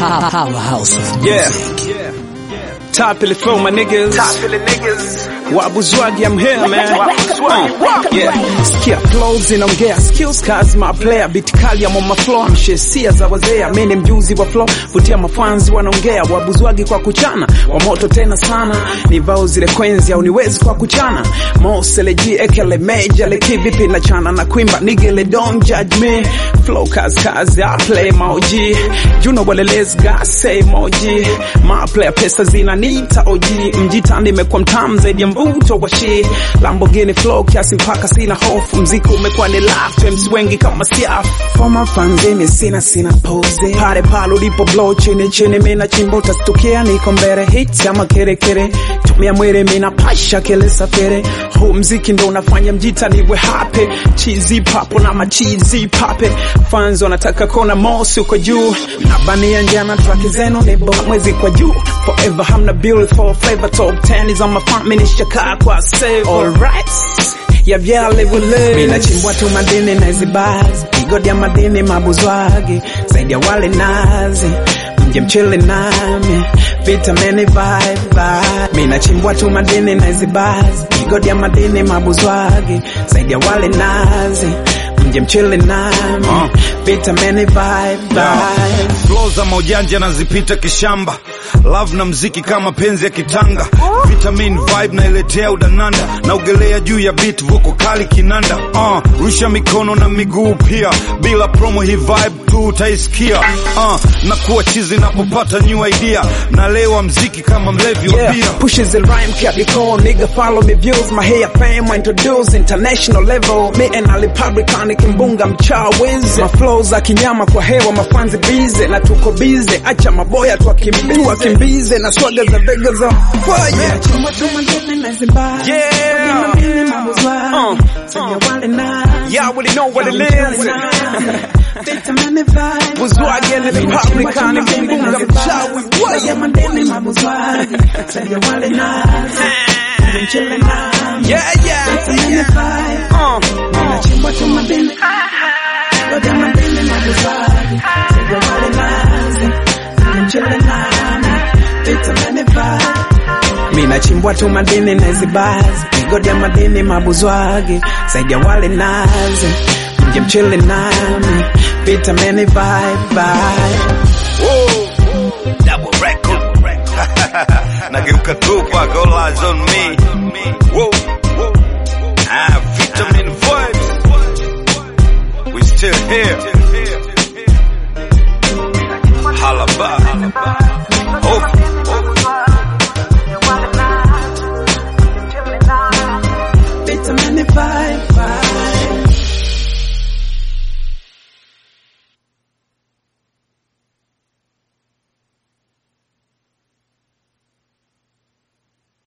Powerhouse. Yeah. Top of the flow, my niggas. Top of the niggas. Wabuzwagi, I'm here, man. Wabuzwagi, Uh, yeah. Sikia flows inaongea skills kazi my player beat kali I'm on my floor mshesia za wazee mimi ni mjuzi wa flow vutia mafanzi wanaongea wabuzwagi kwa kuchana wa moto tena sana ni vao zile kwenzi au niwezi kwa kuchana moseleji ekele major le kivipi na chana na kuimba nigele don't judge me flow kazi kazi I play moji you know what it is God say moji my player pesa zinaniita oji mjitani imekuwa mtamu zaidi ya mvuto wa shi Lamborghini flow kiasi mpaka sina hofu mziki umekuwa ni laugh James wengi kama siaf for my fans mimi sina sina pose pale pale ulipo blow chini chini mimi na chimbo utastukia niko mbele hits ama kere kere tumia mwere mimi na pasha kele safere huu mziki ndo unafanya mjita niwe happy cheesy papo na machizi pape fans wanataka kona mosi uko juu nabania njana track zenu ni bora mwezi kwa juu forever hamna beautiful flavor top 10 is on my front mimi nishakaa kwa save alright ya vyale vule mina chimbwa tu madini na hizi bars igodi ya madini mabuzwagi zaidi ya wale nazi mje mchele nami vitamini vibe vibe mina chimbwa tu madini na hizi bars igodi ya madini mabuzwagi zaidi ya wale nazi mje mchele nami Uh. vitamini vibe vibe Flow za maujanja nazipita kishamba love na mziki kama penzi ya kitanga vitamin vibe nailetea udananda naogelea juu ya beat vuko kali kinanda uh, rusha mikono na miguu pia bila promo hii vibe tu utaisikia uh, na kuwa chizi napopata new idea nalewa mziki kama mlevi wa Yeah, bia pushes the rhyme, Capricorn, nigga follow me views, my hair fame, I introduce international level, me and Ali Publican, kimbunga mchawizi, my flows za kinyama kwa hewa, mafanzi bize, na tuko bize, acha maboya tuwakimbize, tuwakimbize, na swaga za vega za fire. Yeah. Uh, uh. Y'all already know what it is. Buzwagi and the Republican, kimbunga mchawi, yeah, yeah, yeah. Uh, mina chimbwa tu madini na hizi bars migodi ya madini mabuzwagi zaidi ya wale nazi mje mchele nami vitamini vibe vibe double record nageuka Tupac all eyes on me Whoa. Ah, vitamin vibes we still here Halaba